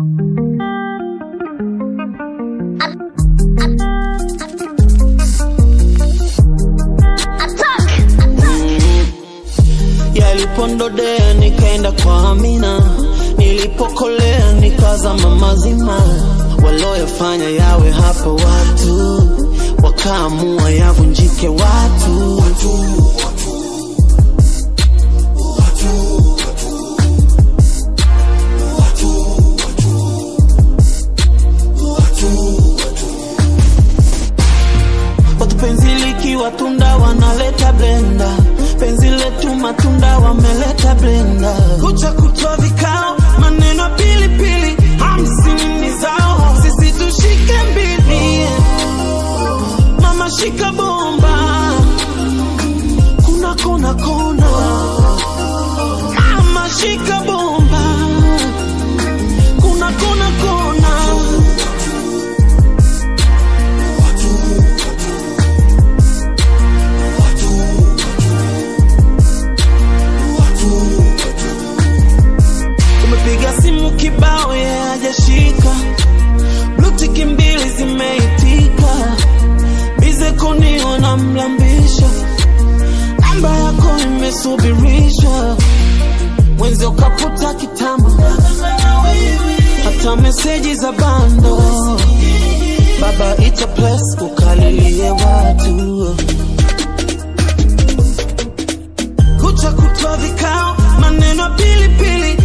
yalipondodea nikaenda kwa Amina, nilipokolea nikazama mazima, walioyafanya yawe hapo watu wakaamua yavunjike watu, watu. Watu penzi likiwa tunda wanaleta blenda, penzi letu matunda wameleta blenda, kucha kutwa vikao, maneno pilipili, hamsini ni zao, sisi tushike mbili, mama shika bomba, kuna kona kona, mama shika bomba, kuna kona kona. Umepiga simu kibao yeye hajashika, blutiki mbili zimeitika, bize koni wanamlambisha, namba yako imesubirishwa, mwenzi ukaputa kitambo, hata meseji za bando, baba ita plus ukalilie watu kucha kutwa vikao, maneno pilipili,